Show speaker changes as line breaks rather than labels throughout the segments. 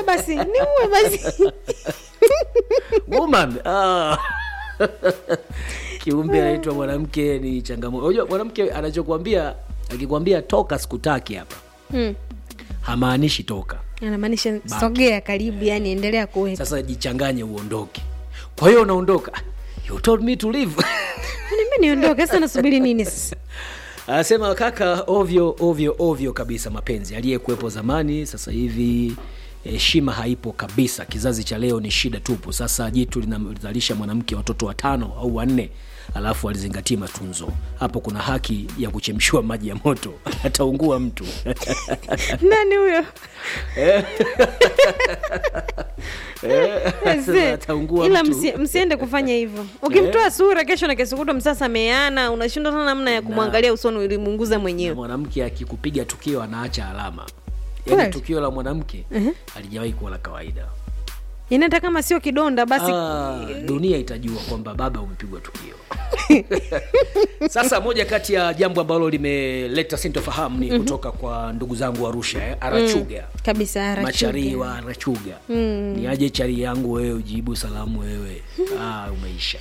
niue basi niue basi
woman ah. kiumbe anaitwa mwanamke ni changamoto unajua mwanamke anachokwambia akikwambia toka sikutaki hapa
mm.
hamaanishi toka
anamaanisha sogea karibu yani endelea kuweka
sasa jichanganye uondoke kwa hiyo unaondoka you told me to leave
mi niondoke sasa nasubiri nini sasa
anasema kaka ovyo ovyo ovyo kabisa mapenzi aliyekuwepo zamani sasa hivi heshima haipo kabisa kizazi cha leo ni shida tupu sasa jitu linazalisha mwanamke watoto watano au wanne alafu alizingatia matunzo hapo kuna haki ya kuchemshiwa maji ya moto ataungua mtu
nani huyo Ese,
ataungua
ila
mtu.
msi, msiende kufanya hivyo ukimtoa sura kesho na kesho kutwa msasameana unashindwa sana namna ya kumwangalia usoni ulimunguza
Na
mwenyewe
mwanamke akikupiga tukio anaacha alama yaani
Kweli?
tukio la mwanamke alijawahi kuwa la kawaida
yani hata kama sio kidonda basi
Ah, dunia itajua kwamba baba umepigwa tukio sasa moja kati ya jambo ambalo limeleta sintofahamu ni kutoka kwa ndugu zangu arusha eh, arachuga
kabisa Arachuga.
machari wa arachuga ni aje chari yangu wewe ujibu salamu wewe ah, umeisha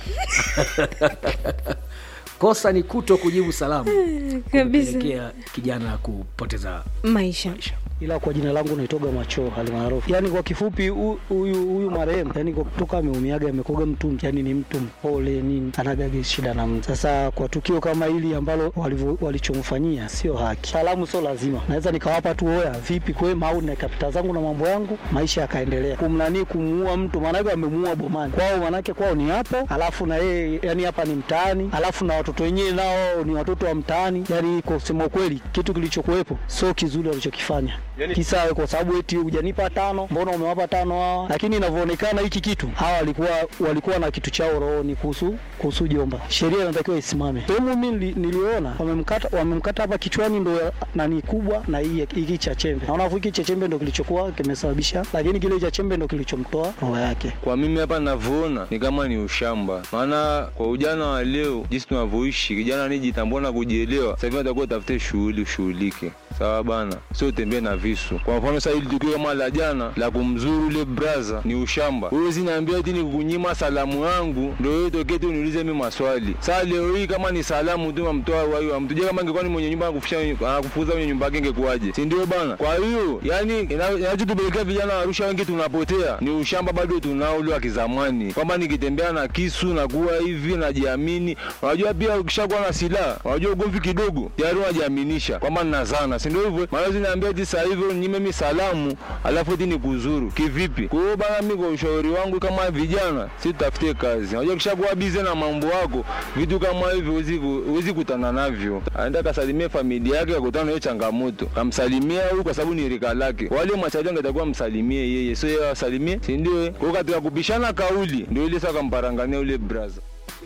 kosa ni kuto kujibu salamu
kabisa
kupelekea kijana kupoteza
maisha
maisha
ila kwa jina langu naitoga macho almaarufu yani kwa kifupi hu- huyu huyu marehemu yani kwa kutoka ameumiaga amekoga mtu yani ni mtu mpole nini anagage shida na mtu sasa kwa tukio kama hili ambalo walivyo- walichomfanyia sio haki salamu sio lazima naweza nikawapa tu oya vipi kwema au nikapita zangu na mambo yangu maisha yakaendelea kumnanii kumuua mtu maanake amemuua bomani kwao manake kwao ni hapo alafu na yeye yani hapa ni mtaani alafu na watoto wenyewe nao ni watoto wa mtaani yani kwa kusema ukweli kitu kilichokuwepo sio kizuri walichokifanya yani, kisa kwa sababu eti hujanipa tano mbona umewapa tano hawa lakini inavyoonekana hiki kitu hawa walikuwa walikuwa na kitu chao rohoni kuhusu kuhusu jomba sheria inatakiwa isimame sehemu mi nili- niliona wamemkata wamemkata hapa kichwani ndo ya- nani kubwa na hii hiki cha chembe naona afu hiki cha chembe ndo kilichokuwa kimesababisha lakini kile cha chembe ndo kilichomtoa roho yake
Kwa mimi hapa ninavyoona ni kama ni ushamba, maana kwa ujana wa leo jinsi tunavyoishi, kijana anijitambua na kujielewa, sasa hivi atakuwa utafute shughuli ushughulike, sawa bana, sio utembee na visu. Kwa mfano sasa, hili tukio kama la jana la kumzuru ule braza ni ushamba. Wewe zinaambia eti ni kukunyima salamu yangu, ndio wewe tokee tu uniulize mimi maswali. Sasa leo hii kama ni salamu tu mamtoa wai wa mtu, je, kama ingekuwa ni mwenye nyumba anakufisha anakufuza kwenye nyumba yake ingekuwaje? Si ndio bana? Kwa hiyo yani ina- inachotupelekea vijana wa Arusha wengi tunapotea ni ushamba bado tunao ule wa kizamani, kwamba nikitembea na kisu na kuwa hivi najiamini. Unajua pia ukishakuwa na silaha, unajua ugomvi kidogo tayari unajiaminisha kwamba ninazana, si ndio hivyo? Maana zinaambia eti sasa hivi nyime mi salamu alafu eti nikuzuru kivipi? Kwa hiyo bana, mimi kwa ushauri wangu kama vijana, si tutafutie kazi. Unajua ukishakuwa bize na mambo yako, vitu kama hivyo huwezi ku- huwezi kutana navyo. Aenda kasalimie familia yake, akutana na hiyo changamoto, kamsalimia huyu kwa sababu ni rika lake. Wale machali angetakuwa msalimie yeye, sio yeye asalimie, si ndio? eh? Kwa hiyo katika kupishana kauli, ndio ile sasa kamparangania ule brother.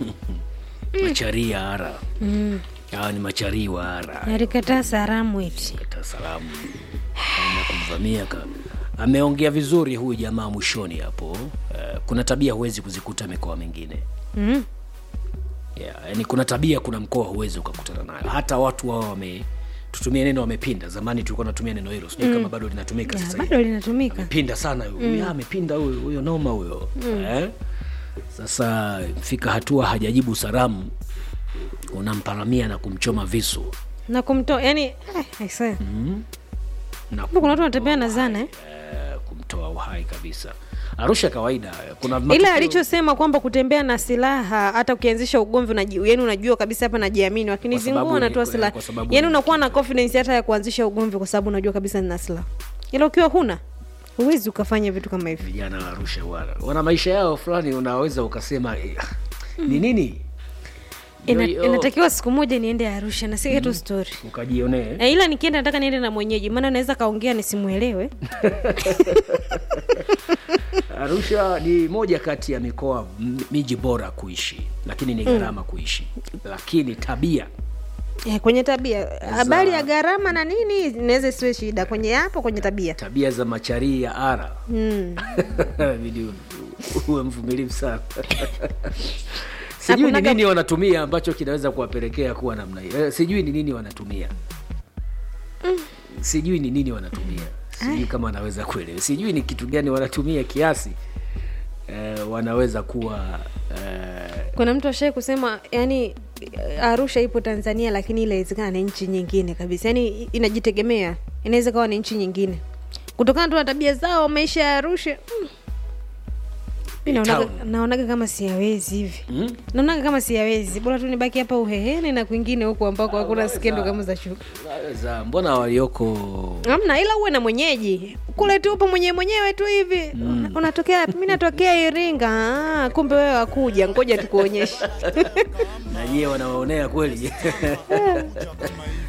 macharii ya ara hawa ni macharii wa ara
alikataa salamu eti
Dar es Salaam na kumvamia ka ameongea vizuri huyu jamaa mwishoni hapo uh, kuna tabia huwezi kuzikuta mikoa mingine
mm.
yeah, yani kuna tabia kuna mkoa huwezi ukakutana nayo hata watu wao wame tutumie neno wamepinda zamani tulikuwa natumia neno hilo sijui kama bado linatumika
Ya,
sasa
bado
hivi
linatumika
pinda sana huyo mm. amepinda huyo huyo noma huyo eh? sasa fika hatua hajajibu salamu unamparamia na kumchoma visu
na kumtoa yani eh, aisee.
na
Kumbe kuna watu wanatembea na zana eh?
eh, kumtoa uhai kabisa arusha kawaida kuna
ila
matukio-
alichosema kwamba kutembea na silaha hata ukianzisha ugomvi unaji- yani unajua kabisa hapa najiamini
Kwa sababu
wakinizingua
ni-
natoa
kwa
silaha
sababu
yani
ni
unakuwa na confidence hata ya kuanzisha ugomvi kwa sababu unajua kabisa nina silaha ila ukiwa huna huwezi ukafanya vitu kama hivi
vijana wa arusha wana, wana maisha yao fulani unaweza ukasema eh, ni nini
Ina,
Yo- yo,
inatakiwa siku moja niende arusha nasike tu story
ukajionee
e, ila nikienda nataka niende na mwenyeji maana naweza kaongea nisimwelewe
arusha ni moja kati ya mikoa m- miji bora kuishi lakini ni gharama kuishi lakini tabia
e, kwenye tabia habari ya gharama na nini inaweza isiwe shida kwenye hapo kwenye tabia
tabia za macharii ya ara
mm.
Inabidi u- uwe mvumilivu sana sijui ni
Hakunaga-
nini wanatumia ambacho kinaweza kuwapelekea kuwa namna hiyo Eh, sijui ni nini wanatumia sijui ni nini wanatumia sijui kama anaweza kuelewa sijui ni kitu gani wanatumia kiasi eh, wanaweza kuwa eh,
kuna mtu ashai kusema yani arusha ipo tanzania lakini ile inawezekana ni nchi nyingine kabisa yani inajitegemea inaweza kawa ni nchi nyingine kutokana tu na tabia zao maisha ya arusha mm. Mi naonaga,
Town.
naonaga kama siyawezi hivi
mm?
naonaga kama siyawezi bora tu nibaki hapa uheheni na kwingine huku ambako hakuna skendo kama za shuka
Naweza, mbona walioko
amna ila uwe na mwenyeji kule tu upo mwenyewe mwenyewe tu hivi mm. unatokea wapi? mi natokea iringa ah, kumbe wewe wakuja ngoja tukuonyeshe
na nyie wanawaonea kweli